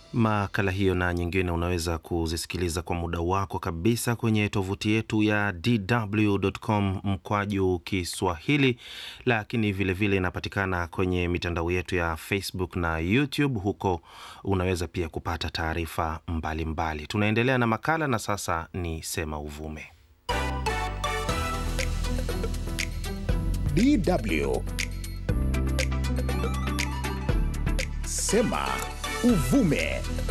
Makala hiyo na nyingine unaweza kuzisikiliza kwa muda wako kabisa kwenye tovuti yetu ya dw.com mkwaju Kiswahili, lakini vilevile inapatikana kwenye mitandao yetu ya Facebook na YouTube. Huko unaweza pia kupata taarifa mbalimbali. Tunaendelea na makala na sasa ni Sema Uvume. DW Sema Uvume.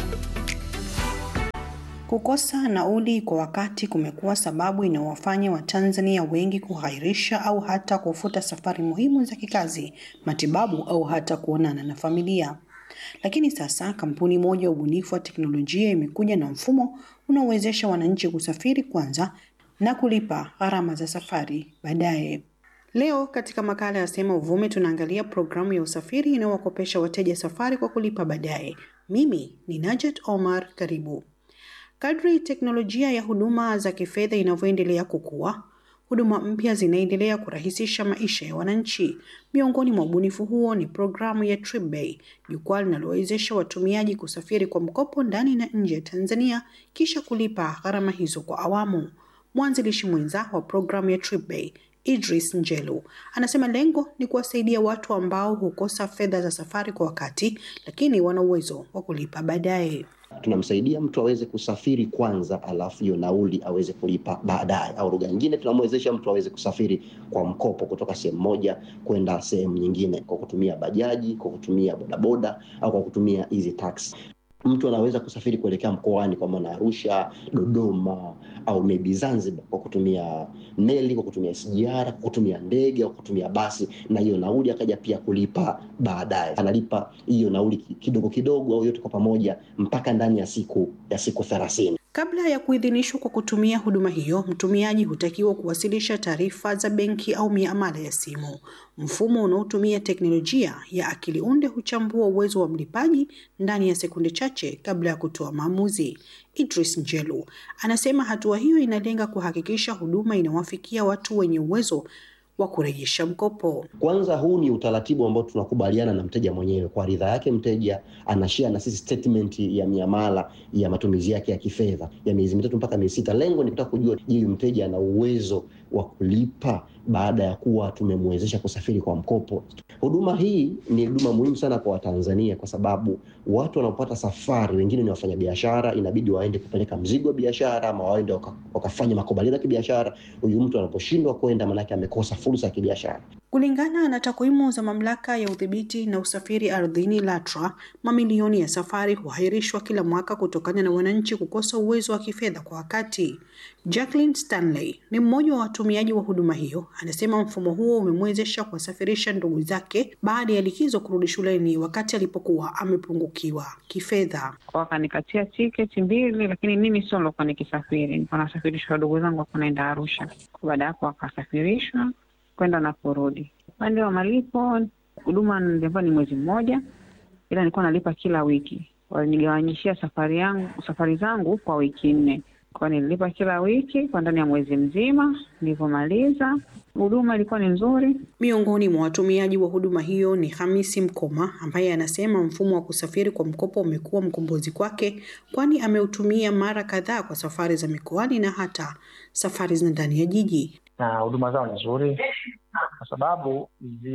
Kukosa nauli kwa wakati kumekuwa sababu inayowafanya Watanzania wengi kughairisha au hata kufuta safari muhimu za kikazi, matibabu au hata kuonana na familia. Lakini sasa kampuni moja ya ubunifu wa teknolojia imekuja na mfumo unaowezesha wananchi kusafiri kwanza na kulipa gharama za safari baadaye. Leo katika makala ya Sema Uvume tunaangalia programu ya usafiri inayowakopesha wateja safari kwa kulipa baadaye. Mimi ni Najet Omar, karibu. Kadri teknolojia ya huduma za kifedha inavyoendelea kukua, huduma mpya zinaendelea kurahisisha maisha ya wananchi. Miongoni mwa ubunifu huo ni programu ya TripBay, jukwaa linalowezesha watumiaji kusafiri kwa mkopo ndani na nje ya Tanzania kisha kulipa gharama hizo kwa awamu. Mwanzilishi mwenza wa programu ya TripBay Idris Njelu anasema lengo ni kuwasaidia watu ambao hukosa fedha za safari kwa wakati, lakini wana uwezo wa kulipa baadaye. Tunamsaidia mtu aweze kusafiri kwanza, alafu hiyo nauli aweze kulipa baadaye, au lugha nyingine, tunamwezesha mtu aweze kusafiri kwa mkopo kutoka sehemu moja kwenda sehemu nyingine kwa kutumia bajaji, kwa kutumia bodaboda au kwa kutumia hizi taxi. Mtu anaweza kusafiri kuelekea mkoani kwa maana Arusha, Dodoma au maybe Zanzibar kwa kutumia meli, kwa kutumia SGR, kwa kutumia ndege au kutumia basi, na hiyo nauli akaja pia kulipa baadaye. Analipa hiyo nauli kidogo kidogo au yote kwa pamoja mpaka ndani ya siku ya siku thelathini. Kabla ya kuidhinishwa kwa kutumia huduma hiyo, mtumiaji hutakiwa kuwasilisha taarifa za benki au miamala ya simu. Mfumo unaotumia teknolojia ya akili unde huchambua uwezo wa mlipaji ndani ya sekunde chache kabla ya kutoa maamuzi. Idris Njelu anasema hatua hiyo inalenga kuhakikisha huduma inawafikia watu wenye uwezo wa kurejesha mkopo. Kwanza, huu ni utaratibu ambao tunakubaliana na mteja mwenyewe. Kwa ridhaa yake, mteja anashare na sisi statement ya miamala ya matumizi yake ya kifedha ya miezi mitatu mpaka miezi sita. Lengo ni kutaka kujua, je, mteja ana uwezo wa kulipa baada ya kuwa tumemwezesha kusafiri kwa mkopo. Huduma hii ni huduma muhimu sana kwa Watanzania kwa sababu watu wanaopata safari, wengine ni wafanyabiashara, inabidi waende kupeleka mzigo wa biashara ama waende waka, wakafanya makubaliano ya kibiashara. Huyu mtu anaposhindwa kwenda, maanake amekosa fursa ya kibiashara. Kulingana na takwimu za mamlaka ya udhibiti na usafiri ardhini LATRA, mamilioni ya safari huahirishwa kila mwaka kutokana na wananchi kukosa uwezo wa kifedha kwa wakati. Jacqueline Stanley ni mmoja wa watumiaji wa huduma hiyo, anasema mfumo huo umemwezesha kuwasafirisha ndugu zake baada ya likizo kurudi shuleni wakati alipokuwa amepungukiwa kifedha. Wakanikatia tiketi mbili, lakini mimi sio nilokuwa nikisafiri, nilikuwa nasafirishwa wadogo zangu wako naenda Arusha. Baada ya hapo wakasafirishwa kwenda na kurudi. Upande wa malipo, huduma nilikuwa ni mwezi mmoja, ila nilikuwa nalipa kila wiki. Walinigawanyishia safari yangu safari zangu kwa wiki nne, kwa nililipa kila wiki kwa ndani ya mwezi mzima. Nilivyomaliza huduma ilikuwa ni nzuri. Miongoni mwa watumiaji wa huduma hiyo ni Hamisi Mkoma ambaye anasema mfumo wa kusafiri kwa mkopo umekuwa mkombozi kwake, kwani ameutumia mara kadhaa kwa safari za mikoani na hata safari za ndani ya jiji na huduma zao ni nzuri kwa sababu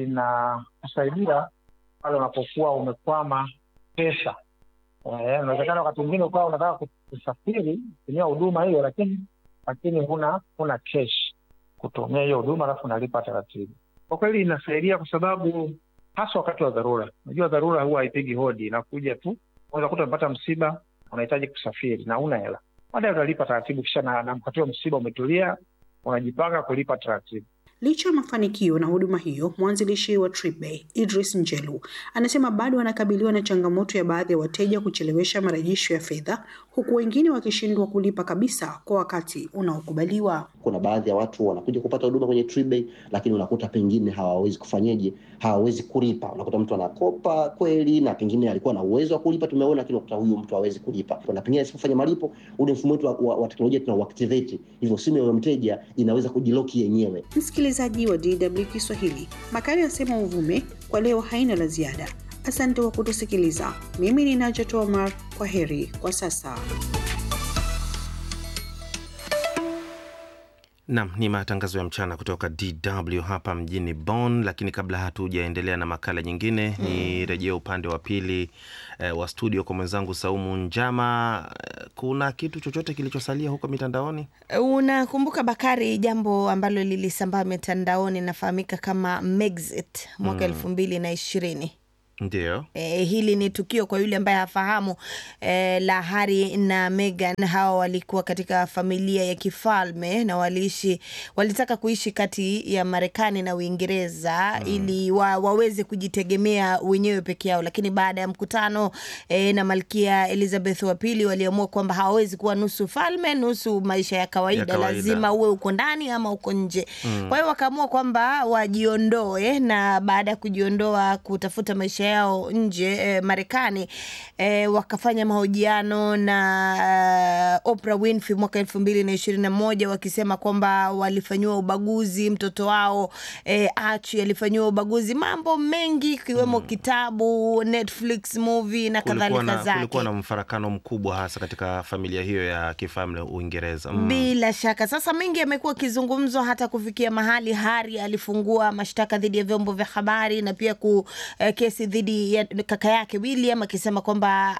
zinakusaidia pale unapokuwa umekwama pesa. Unawezekana wakati mwingine ukawa unataka kusafiri kutumia huduma hiyo, lakini lakini huna huna cash kutumia hiyo huduma, alafu unalipa taratibu. Kwa kweli inasaidia kwa sababu hasa wakati wa dharura. Unajua dharura huwa haipigi hodi, inakuja tu. Unaweza kuta umepata msiba, unahitaji kusafiri na una hela, baadaye utalipa taratibu, kisha na, na mkatio msiba umetulia unajipanga kulipa taratibu. Licha ya mafanikio na huduma hiyo, mwanzilishi wa TripBay Idris Njelu anasema bado anakabiliwa na changamoto ya baadhi ya wateja kuchelewesha marejesho ya fedha, huku wengine wakishindwa kulipa kabisa kwa wakati unaokubaliwa. Kuna baadhi ya watu wanakuja kupata huduma kwenye TripBay, lakini unakuta pengine hawawezi kufanyeje, hawawezi kulipa. Unakuta mtu anakopa kweli na pengine alikuwa na uwezo wa kulipa, tumeona, lakini unakuta huyu mtu hawezi kulipa, na pengine asipofanya malipo, ule mfumo wetu wa, wa, wa teknolojia tunauactivate, hivyo simu ya mteja inaweza kujiloki yenyewe. Msikilizaji wa DW Kiswahili, makala ya Sema Uvume kwa leo haina la ziada. Asante kwa kutusikiliza. Mimi ni Najat Omar. Kwa heri kwa sasa. Nam ni matangazo ya mchana kutoka DW hapa mjini Bonn, lakini kabla hatujaendelea na makala nyingine mm, ni rejea upande wa pili eh, wa studio kwa mwenzangu Saumu Njama. Eh, kuna kitu chochote kilichosalia huko mitandaoni? Unakumbuka Bakari, jambo ambalo lilisambaa mitandaoni inafahamika kama Megxit mwaka elfu mbili na ishirini. Ndio. E, hili ni tukio kwa yule ambaye hafahamu e, la Harry na Meghan. Hawa walikuwa katika familia ya kifalme na waliishi, walitaka kuishi kati ya Marekani na Uingereza mm, ili wa, waweze kujitegemea wenyewe peke yao, lakini baada ya mkutano e, na Malkia Elizabeth wa pili waliamua kwamba hawawezi kuwa nusu falme nusu maisha ya kawaida, Ya kawaida. lazima uwe uko ndani ama uko nje mm. Kwa hiyo wakaamua kwamba wajiondoe, na baada ya kujiondoa kutafuta maisha yao nje eh, Marekani eh, wakafanya mahojiano na uh, Oprah Winfrey mwaka elfu mbili na ishirini na moja wakisema kwamba walifanyiwa ubaguzi, mtoto wao eh, Archie alifanyiwa ubaguzi, mambo mengi ikiwemo kitabu, Netflix movie na Kulikuwa kadhalika na, zake. kulikuwa na mfarakano mkubwa hasa katika familia hiyo ya kifalme Uingereza. Mm. Bila shaka sasa mengi yamekuwa akizungumzwa hata kufikia mahali Hari alifungua mashtaka dhidi ya vyombo vya habari na pia ku eh, kesi dhidi ya kaka yake William akisema kwamba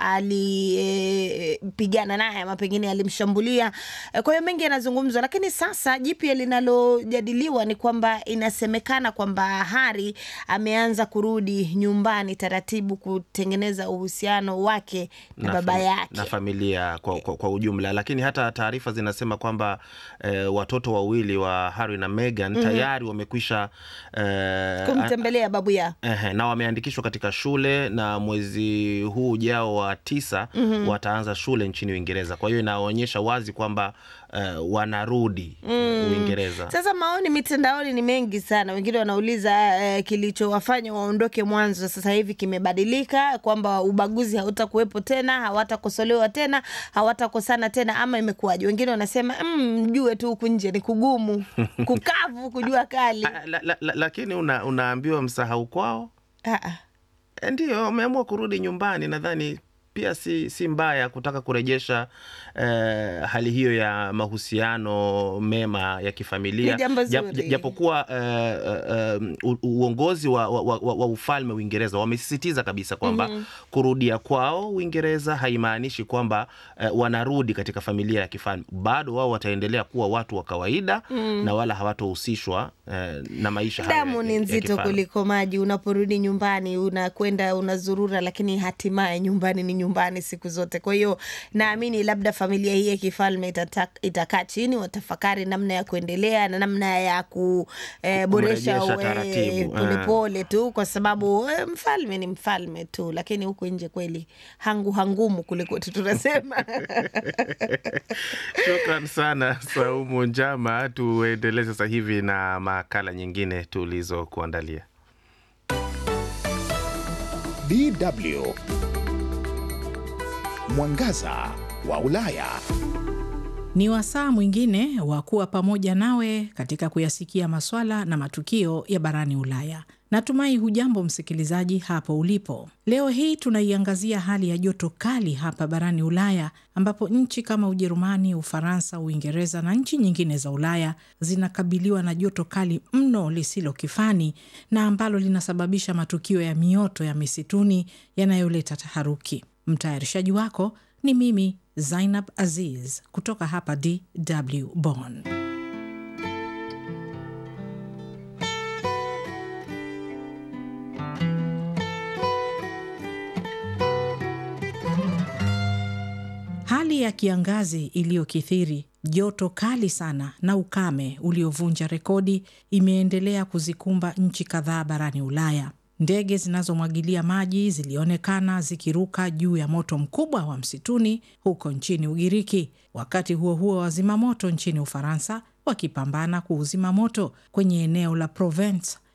alipigana naye ama pengine alimshambulia. Eh, Kwa hiyo mengi yanazungumzwa, lakini sasa jipya linalojadiliwa ni kwamba inasemekana kwamba Hari ameanza kurudi nyumbani taratibu kutengeneza uhusiano wake na, baba fam- yake. na familia kwa, kwa, kwa ujumla, lakini hata taarifa zinasema kwamba eh, watoto wawili wa Harry na Meghan tayari wamekwisha eh, kumtembelea babu yao. Ehe, na wameandikishwa katika shule na mwezi huu ujao wa tisa wataanza shule nchini Uingereza. Kwa hiyo inaonyesha wazi kwamba eh, wanarudi Uingereza. Sasa maoni mitandaoni ni mengi sana. Wengine wanauliza eh, kilichowafanya waondoke mwanzo sasa hivi kimebadilika, kwamba ubaguzi hautakuwepo tena, hawatakosolewa tena, hawatakosana tena, ama imekuwaje? Wengine wanasema "Mm, mjue tu huku nje ni kugumu, kukavu, kujua kali. Ah, la, la, la, lakini una, unaambiwa msahau kwao. Ah, ah. E, Ndio wameamua kurudi nyumbani. Nadhani pia si, si mbaya kutaka kurejesha eh, hali hiyo ya mahusiano mema ya kifamilia Ni jambo Jap- zuri. japokuwa eh, eh, u- uongozi wa, wa, wa, wa ufalme Uingereza wamesisitiza kabisa kwamba kurudia kwao Uingereza haimaanishi kwamba eh, wanarudi katika familia ya kifalme. Bado wao wataendelea kuwa watu wa kawaida na wala hawatohusishwa eh, na maisha haya Damu ya- ni ya nzito kifalme. kuliko maji. Unaporudi nyumbani, unakwenda unazurura, lakini hatimaye nyumbani ni nyumbani siku zote. Kwa hiyo naamini labda familia hii ya kifalme itata- itakaa chini, watafakari namna ya kuendelea na namna ya kuboresha Kumrejesha taratibu, polepole tu, kwa sababu eh, mfalme ni mfalme tu, lakini huku nje kweli hangu hangumu kule kwetu tunasema. Shukran sana Saumu Njama. Tuendelee sasa hivi na makala nyingine tulizokuandalia. DW Mwangaza wa Ulaya. Ni wasaa mwingine wa kuwa pamoja nawe katika kuyasikia maswala na matukio ya barani Ulaya. Natumai hujambo msikilizaji hapo ulipo. Leo hii tunaiangazia hali ya joto kali hapa barani Ulaya, ambapo nchi kama Ujerumani, Ufaransa, Uingereza na nchi nyingine za Ulaya zinakabiliwa na joto kali mno lisilo kifani na ambalo linasababisha matukio ya mioto ya misituni yanayoleta taharuki. Mtayarishaji wako ni mimi Zainab Aziz kutoka hapa DW Bonn. Hali ya kiangazi iliyokithiri, joto kali sana na ukame uliovunja rekodi imeendelea kuzikumba nchi kadhaa barani Ulaya. Ndege zinazomwagilia maji zilionekana zikiruka juu ya moto mkubwa wa msituni huko nchini Ugiriki. Wakati huo huo, wazima moto nchini Ufaransa wakipambana kuuzima moto kwenye eneo la Provence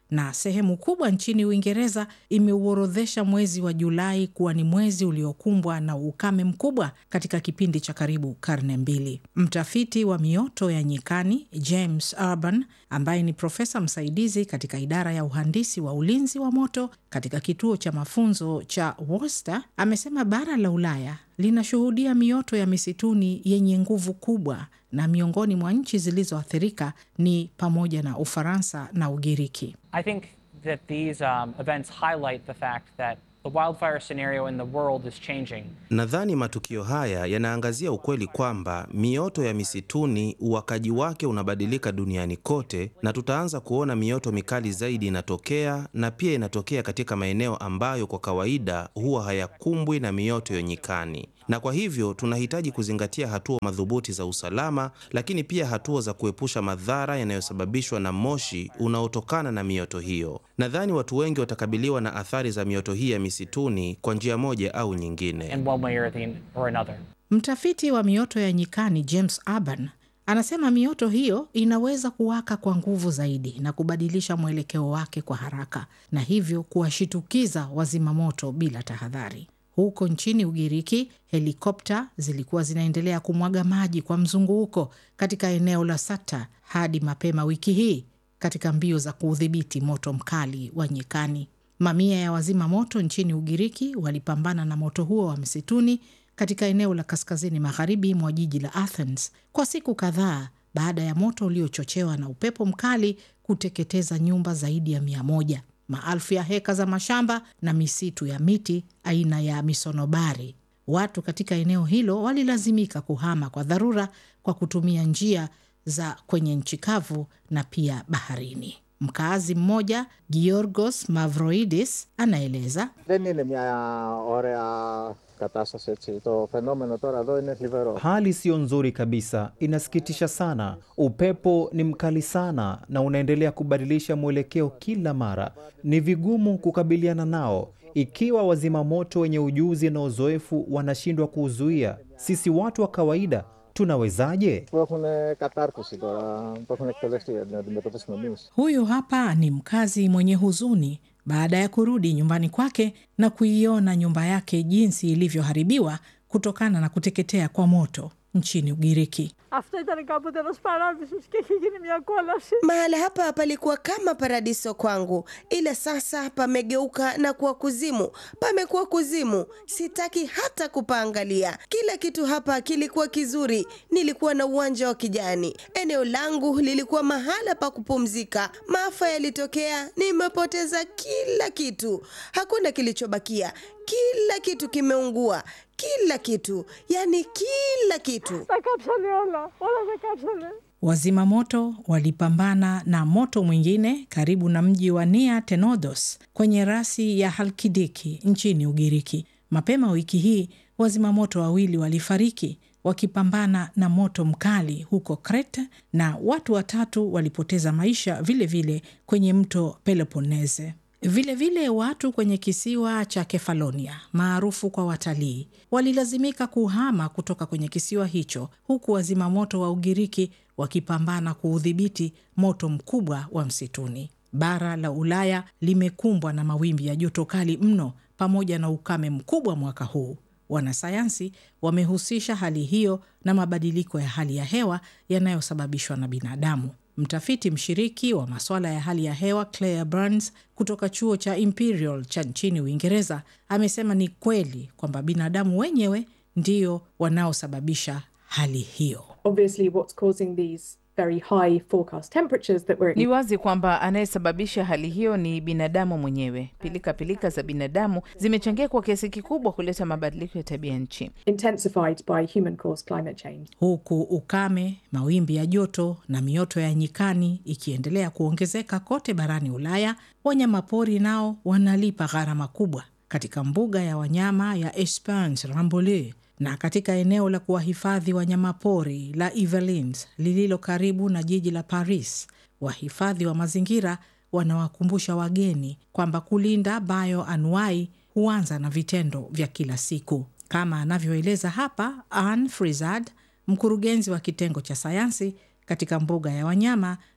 na sehemu kubwa nchini Uingereza imeuorodhesha mwezi wa Julai kuwa ni mwezi uliokumbwa na ukame mkubwa katika kipindi cha karibu karne mbili. Mtafiti wa mioto ya nyikani James Urban, ambaye ni profesa msaidizi katika idara ya uhandisi wa ulinzi wa moto katika kituo cha mafunzo cha Worcester, amesema bara la Ulaya linashuhudia mioto ya misituni yenye nguvu kubwa na miongoni mwa nchi zilizoathirika ni pamoja na Ufaransa na Ugiriki. I think that these um, events highlight the fact that the wildfire scenario in the world is changing. Nadhani matukio haya yanaangazia ukweli kwamba mioto ya misituni uwakaji wake unabadilika duniani kote, na tutaanza kuona mioto mikali zaidi inatokea, na pia inatokea katika maeneo ambayo kwa kawaida huwa hayakumbwi na mioto ya nyikani na kwa hivyo tunahitaji kuzingatia hatua madhubuti za usalama, lakini pia hatua za kuepusha madhara yanayosababishwa na moshi unaotokana na mioto hiyo. Nadhani watu wengi watakabiliwa na athari za mioto hii ya misituni kwa njia moja au nyingine. in one way or, the, or another. Mtafiti wa mioto ya nyikani James Urban anasema mioto hiyo inaweza kuwaka kwa nguvu zaidi na kubadilisha mwelekeo wake kwa haraka na hivyo kuwashitukiza wazima moto bila tahadhari. Huko nchini Ugiriki, helikopta zilikuwa zinaendelea kumwaga maji kwa mzunguko katika eneo la Sata hadi mapema wiki hii katika mbio za kuudhibiti moto mkali wa nyikani. Mamia ya wazima moto nchini Ugiriki walipambana na moto huo wa msituni katika eneo la kaskazini magharibi mwa jiji la Athens kwa siku kadhaa baada ya moto uliochochewa na upepo mkali kuteketeza nyumba zaidi ya mia moja, maelfu ya heka za mashamba na misitu ya miti aina ya misonobari. Watu katika eneo hilo walilazimika kuhama kwa dharura kwa kutumia njia za kwenye nchi kavu na pia baharini. Mkaazi mmoja Giorgos Mavroidis anaeleza Δεν είναι μια ωραία κατάσταση έτσι. Το φαινόμενο τώρα εδώ είναι θλιβερό. Hali siyo nzuri kabisa, inasikitisha sana. Upepo ni mkali sana na unaendelea kubadilisha mwelekeo kila mara. Ni vigumu kukabiliana nao ikiwa wazima moto wenye ujuzi na uzoefu wanashindwa kuuzuia. Sisi watu wa kawaida tunawezaje? Που έχουν κατάρτιση τώρα, που έχουν εκπαιδευτεί για να αντιμετωπίσουμε εμεί. Huyu hapa ni mkazi mwenye huzuni baada ya kurudi nyumbani kwake na kuiona nyumba yake jinsi ilivyoharibiwa kutokana na kuteketea kwa moto nchini Ugiriki. Αυτό ήταν κάποτε ένας παράδεισος και έχει γίνει μια κόλαση. Mahala hapa palikuwa kama paradiso kwangu, ila sasa pamegeuka na kuwa kuzimu. Pamekuwa kuzimu, sitaki hata kupaangalia. Kila kitu hapa kilikuwa kizuri, nilikuwa na uwanja wa kijani, eneo langu lilikuwa mahala pa kupumzika. Maafa yalitokea, nimepoteza kila kitu, hakuna kilichobakia. Kila kitu kimeungua, kila kitu, yani kila kitu. Τα κάψανε όλα, όλα τα κάψανε. Wazima moto walipambana na moto mwingine karibu na mji wa Nia Tenodos kwenye rasi ya Halkidiki nchini Ugiriki. Mapema wiki hii wazima moto wawili walifariki wakipambana na moto mkali huko Crete na watu watatu walipoteza maisha vilevile vile kwenye mto Peloponnese. Vilevile vile watu kwenye kisiwa cha Kefalonia maarufu kwa watalii walilazimika kuhama kutoka kwenye kisiwa hicho, huku wazima moto wa Ugiriki wakipambana kuudhibiti moto mkubwa wa msituni. Bara la Ulaya limekumbwa na mawimbi ya joto kali mno pamoja na ukame mkubwa mwaka huu. Wanasayansi wamehusisha hali hiyo na mabadiliko ya hali ya hewa yanayosababishwa na binadamu. Mtafiti mshiriki wa masuala ya hali ya hewa Claire Burns kutoka chuo cha Imperial cha nchini Uingereza amesema ni kweli kwamba binadamu wenyewe ndio wanaosababisha hali hiyo. Obviously, what's causing these very high forecast temperatures that we're Ni wazi kwamba anayesababisha hali hiyo ni binadamu mwenyewe. Pilika pilika za binadamu zimechangia kwa kiasi kikubwa kuleta mabadiliko ya tabia nchi. intensified by human caused climate change. huku ukame, mawimbi ya joto na mioto ya nyikani ikiendelea kuongezeka kote barani Ulaya, wanyamapori nao wanalipa gharama kubwa. Katika mbuga ya wanyama ya Esperance Rambouillet na katika eneo la kuwahifadhi wanyamapori la Yvelines lililo karibu na jiji la Paris, wahifadhi wa mazingira wanawakumbusha wageni kwamba kulinda bioanuai huanza na vitendo vya kila siku, kama anavyoeleza hapa Anne Frizard, mkurugenzi wa kitengo cha sayansi katika mbuga ya wanyama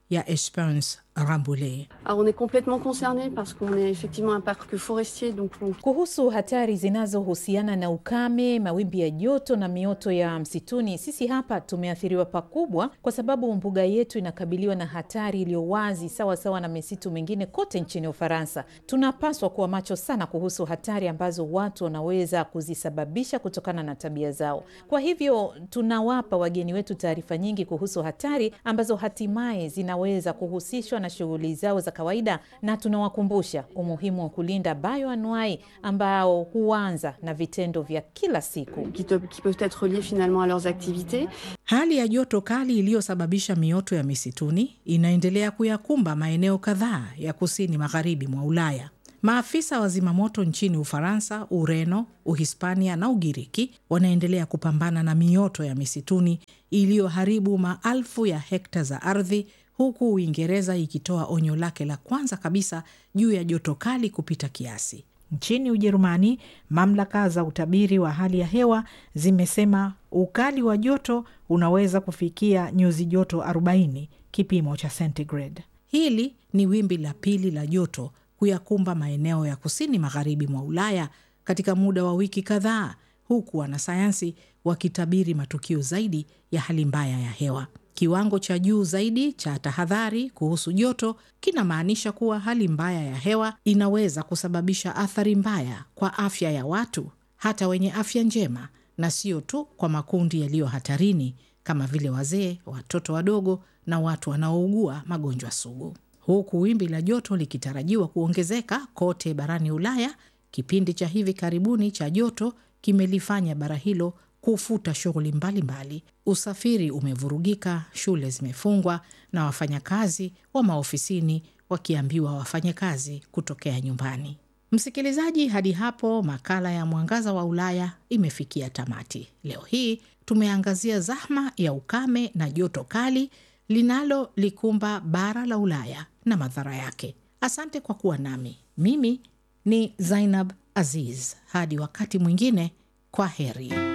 ya Esperance Rambouillet. Alors on est complètement concerné parce qu'on est effectivement un parc forestier donc on... Kuhusu hatari zinazohusiana na ukame, mawimbi ya joto na mioto ya msituni, sisi hapa tumeathiriwa pakubwa, kwa sababu mbuga yetu inakabiliwa na hatari iliyo wazi sawa sawa na misitu mingine kote nchini Ufaransa. Tunapaswa kuwa macho sana kuhusu hatari ambazo watu wanaweza kuzisababisha kutokana na tabia zao. Kwa hivyo tunawapa wageni wetu taarifa nyingi kuhusu hatari ambazo hatimaye zinaweza kuhusishwa na shughuli zao za kawaida, na tunawakumbusha umuhimu wa kulinda bioanuai ambao huanza na vitendo vya kila siku qui, te, qui peuvent être liés finalement à leurs activités. Hali ya joto kali iliyosababisha mioto ya misituni inaendelea kuyakumba maeneo kadhaa ya kusini magharibi mwa Ulaya. Maafisa wa zimamoto nchini Ufaransa, Ureno, Uhispania na Ugiriki wanaendelea kupambana na mioto ya misituni iliyoharibu maelfu ya hekta za ardhi huku Uingereza ikitoa onyo lake la kwanza kabisa juu ya joto kali kupita kiasi. Nchini Ujerumani, mamlaka za utabiri wa hali ya hewa zimesema ukali wa joto unaweza kufikia nyuzi joto 40 kipimo cha centigrade. Hili ni wimbi la pili la joto kuyakumba maeneo ya kusini magharibi mwa Ulaya katika muda wa wiki kadhaa, huku wanasayansi wakitabiri matukio zaidi ya hali mbaya ya hewa. Kiwango cha juu zaidi cha tahadhari kuhusu joto kinamaanisha kuwa hali mbaya ya hewa inaweza kusababisha athari mbaya kwa afya ya watu, hata wenye afya njema, na sio tu kwa makundi yaliyo hatarini kama vile wazee, watoto wadogo na watu wanaougua magonjwa sugu. Huku wimbi la joto likitarajiwa kuongezeka kote barani Ulaya, kipindi cha hivi karibuni cha joto kimelifanya bara hilo kufuta shughuli mbalimbali. Usafiri umevurugika, shule zimefungwa na wafanyakazi wa maofisini wakiambiwa wafanye kazi kutokea nyumbani. Msikilizaji, hadi hapo makala ya Mwangaza wa Ulaya imefikia tamati. Leo hii tumeangazia zahma ya ukame na joto kali linalolikumba bara la Ulaya na madhara yake. Asante kwa kuwa nami. Mimi ni Zainab Aziz. Hadi wakati mwingine, kwa heri.